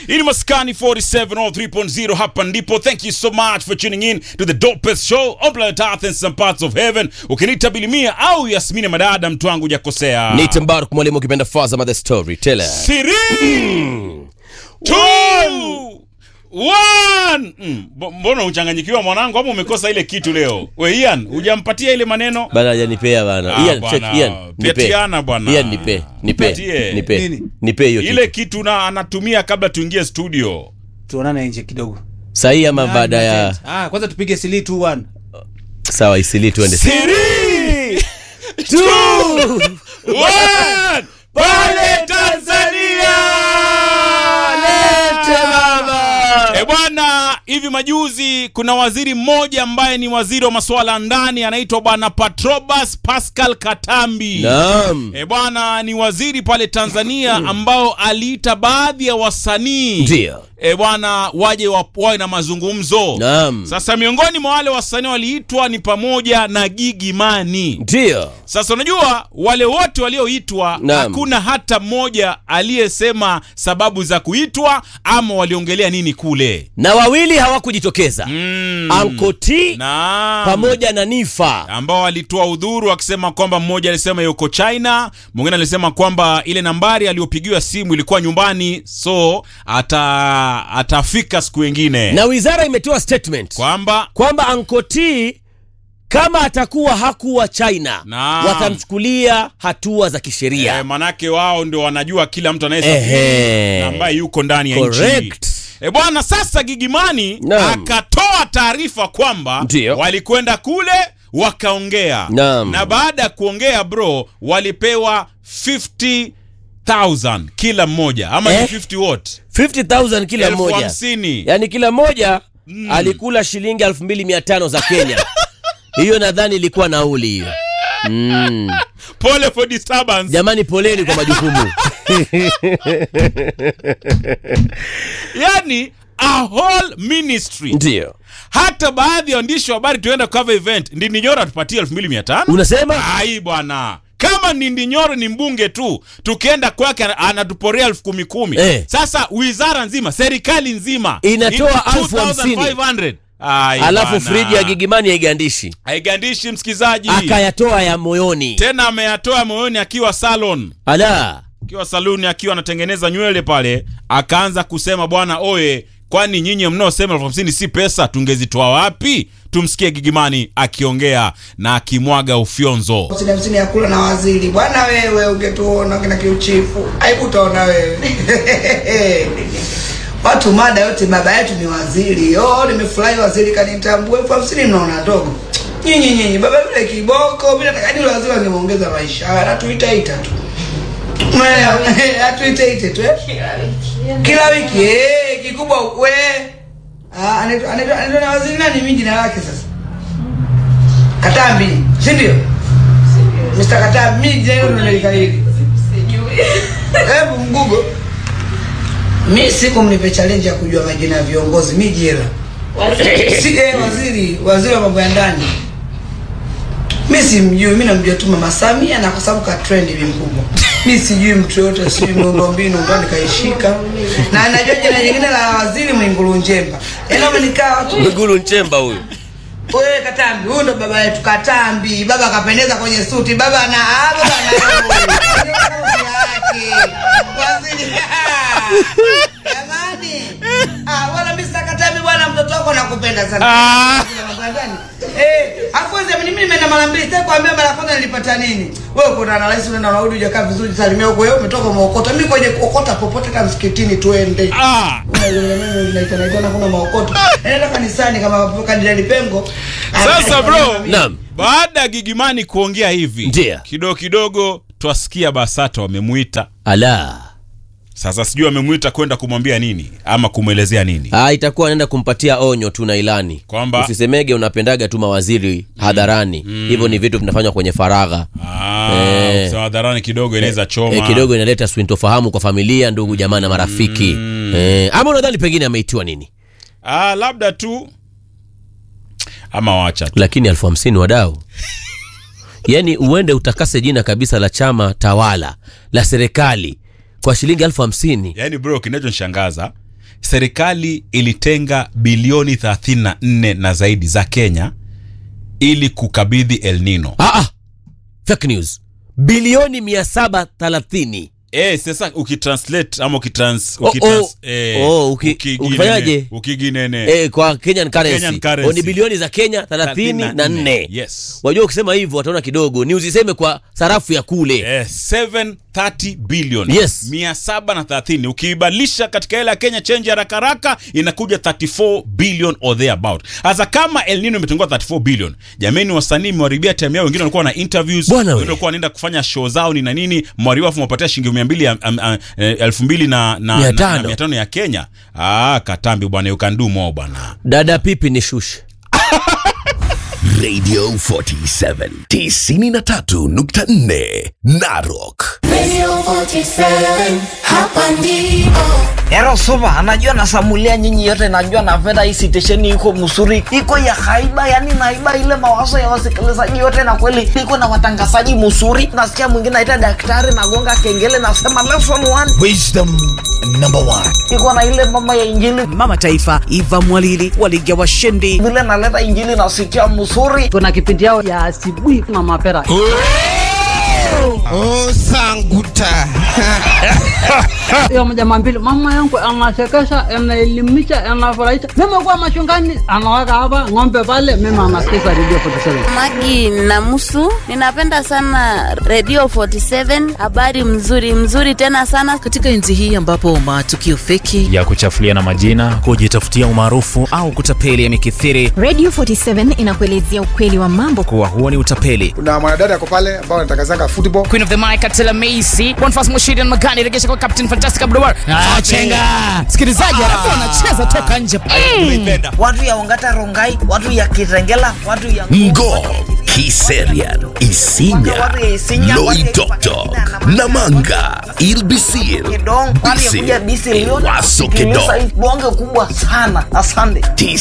Ili maskani 4703.0 hapa ndipo. Thank you so much for tuning in to the dopest show on planet Earth and some parts of heaven. Ukiniita Bilimia au Yasmini Madada, mtu wangu hujakosea. Nite Mbaruk mwalimu ukipenda Fazama the storyteller. Three, two, one. Mm, bo- mbona uchanganyikiwa mwanangu ama umekosa ile kitu leo? We Ian, hujampatia ile maneno? Bana hajanipea bana. Ah, Ian, bwana. check Ian. Nipe. Petiana bwana. Ian nipe. Nipe. Nipatie. Nipe. Nini? Nipe hiyo Ile kitu. kitu na anatumia kabla tuingie studio. tuonane nje kidogo Sahi ama baada ya ah, kwanza tupige sili 2 1 sawa isili tuende. Three, two, one. Pale Tanzania. Lete baba. E bwana, hivi majuzi kuna waziri mmoja ambaye ni waziri wa masuala ya ndani anaitwa bwana Patrobas Pascal Katambi. Naam. E bwana, ni waziri pale Tanzania ambao aliita baadhi ya wasanii Ndio. e bwana waje wa- wawe na mazungumzo. Naam. Sasa miongoni mwa wale wasanii waliitwa ni pamoja na Gigi Mani. Ndio. Sasa unajua wale wote walioitwa Naam. hakuna hata mmoja aliyesema sababu za kuitwa ama waliongelea nini kule. Na wawili hawakujitokeza. Mm. Anko T Naam. pamoja na Nifa. ambao walitoa udhuru akisema kwamba mmoja alisema yuko China, mwingine alisema kwamba ile nambari aliyopigiwa simu ilikuwa nyumbani, so ata atafika siku nyingine, Na wizara imetoa statement kwamba kwamba Anko T kama atakuwa hakuwa China Naam. watamchukulia hatua za kisheria. eh, manake wao ndio wanajua kila mtu anayesafiri Ehe. na ambaye yuko ndani ya nchi. Correct. E bwana, sasa Gigimani Naam. akatoa taarifa kwamba Ndio. walikwenda kule wakaongea Naam. na baada ya kuongea bro, walipewa 50,000 kila mmoja ama Eh? ni 50 what 50,000 kila elfu mmoja. hamsini. Yaani kila mmoja alikula shilingi 2500 za Kenya. Hiyo nadhani ilikuwa nauli hiyo. Mm. Pole for disturbance. Jamani poleni kwa majukumu. Yani a whole ministry. Ndio. Hata baadhi ya waandishi wa habari tuenda cover event, Ndindi Nyoro atupatie 2500. Unasema? Ai bwana, kama Ndindi Nyoro ni mbunge tu, tukienda kwake ana- anatuporea elfu kumi kumi. Eh. Sasa wizara nzima, serikali nzima Inatoa in- elfu hamsini. 2500. Ai Alafu bwana. friji ya Gigimani haigandishi. haigandishi msikizaji, Akayatoa ya moyoni. tena ameyatoa moyoni akiwa salon Ala. akiwa saluni akiwa anatengeneza nywele pale, akaanza kusema bwana oye, kwani nyinyi mnaosema elfu hamsini si pesa, tungezitoa wapi? Tumsikie Gigimani akiongea na akimwaga ufyonzo. hamsini hamsini ya kula na waziri bwana wewe ungetuona kina kiuchifu aibu utaona wewe watu mada yote baba yetu ni waziri oh nimefurahi waziri kanitambua elfu hamsini mnaona ndogo nyinyi nyinyi baba yule kiboko mi nataka ni waziri wangemuongeza maisha anatuitaita tu Umeelewa? atuiteite tu eh? kila wiki eh, kikubwa we Ah, anaitwa anaitwa- anaitwa na waziri nani mi jina lake sasa katambi si ndio Mr. Katambi, mi jina hilo ndo nilikariri. Hebu mgugo. Mi siku mnipe challenge ya kujua majina ya viongozi, mi jela. Si eh, waziri, waziri wa mambo ya ndani. Mi simjui, mi namjua tu Mama Samia na kwa sababu ka trend hivi mkubwa. Mi sijui mtu yote, sijui miundombinu ndo nikaishika. Na najua jina jingine la waziri Mwigulu Nchemba. Yaani wamenikaa watu Mwigulu Nchemba huyu. wewe Katambi, huyu ndo baba yetu Katambi. Baba akapendeza kwenye suti, baba na ah, baba na yake waziri. Jamani, ah, wala mimi sasa Katambi bwana, mtoto wako nakupenda sana. Ah. Mambo ya ndani. Eh, afu wewe mimi nimeenda mara mbili, sasa kuambia mara kwanza nilipata nini? Wewe uko na rais unaenda unarudi hujakaa vizuri, salimia huko wewe umetoka umeokota. Mimi kwenye kuokota popote kama msikitini tuende. Ah, naitana kuna maokoto naenda kanisani kama kandidali pengo Sasa bro. Naam. baada ya Gigimani kuongea hivi Ndiyo. kidogo kidogo twasikia BASATA wamemuita. Ala. Sasa sijui wamemwita kwenda kumwambia nini ama kumwelezea nini. Ah, itakuwa anaenda kumpatia onyo tu na ilani Kwamba? usisemege unapendaga tu mawaziri hadharani hivyo ni vitu vinafanywa kwenye faragha Ah, Eh. kusema hadharani kidogo inaweza choma. e, kidogo inaleta sintofahamu kwa familia ndugu jamaa na marafiki e, ama unadhani pengine ameitiwa nini Ah, labda tu ama wacha tu. lakini elfu hamsini wadau yaani uende utakase jina kabisa la chama tawala la serikali kwa shilingi elfu hamsini Yaani bro, kinachonishangaza serikali ilitenga bilioni 34 na zaidi za Kenya ili kukabidhi El Nino. ah, ah. fake news bilioni 730 Eh, sasa ukitranslate ama ukitrans, Oh, ukitrans, oh. eh, Oh, uki- ukiginene- ukifanyaje? ukiginene eh, kwa Kenyan currency, Kenyan currency. Oh, ni bilioni za Kenya 34 Yes. wajua ukisema hivyo wataona kidogo ni uziseme kwa sarafu ya kule Eh, 730 billion Yes. 730 ukiibadilisha katika hela ya Kenya change haraka haraka inakuja 34 billion or thereabout. Sasa kama El Nino imetungua 34 billion, jameni, wasanii mmewaribia time yao, wengine walikuwa na interviews, Bwana we. wengine walikuwa wanaenda kufanya show zao ni na nini, mwaribu afu mwapatia shilingi 200 ya- am- am- eh, elfu mbili na na- Mia na- tano. na mia tano ya Kenya. Ah, katambi bwana, you can do more bwana. dada pipi ni shushe Radio 47 93.4 Narok. Radio 47, hapa ndipo. Ero supa, anajua nasamulia nyinyi yote, najua napenda hii sitesheni iko msuri, iko ya haiba, yani naiba ile mawazo ya wasikilizaji yote, na kweli iko na watangazaji msuri. Nasikia mwingine aita daktari, nagonga kengele, nasema lesson one, Wisdom number one. iko na ile mama ya injili, mama taifa Eva Mwalili waliga washindi. vile naleta injili nasikia msuri. kuna kipindi yao ya asubuhi na mapera Oh, sanguta. hiyo mjama mbili mama yangu anasekesha anaelimisha anafurahisha mimi kuwa machungani anaweka hapa ng'ombe pale mimi anasikiza redio 47 Magi Namusu, ninapenda sana Radio 47, habari mzuri mzuri tena sana. Katika enzi hii ambapo matukio feki ya kuchafuliana majina, kujitafutia umaarufu au kutapeli yamekithiri, Radio 47 inakuelezea ukweli wa mambo. kuwa huo ni utapeli. kuna mwanadada ako pale ambao anatangazanga football Queen of the Mic Atela Macy Bonfas Mushiri na Magani regesha kwa Captain Fantastic Abdulwar ah, chenga msikilizaji alafu wanacheza toka nje Watu ya Ongata Rongai, watu ya Kitengela, watu ya Ngo, Kiserian, Isinya, Watu ya Isinya, watu ya Loitoktok, Namanga, Ilbisir, Kidong, watu ya kuja Bisir, Bisi Liona, Waso Kilisa, Kedong. bonge kubwa sana. Asante.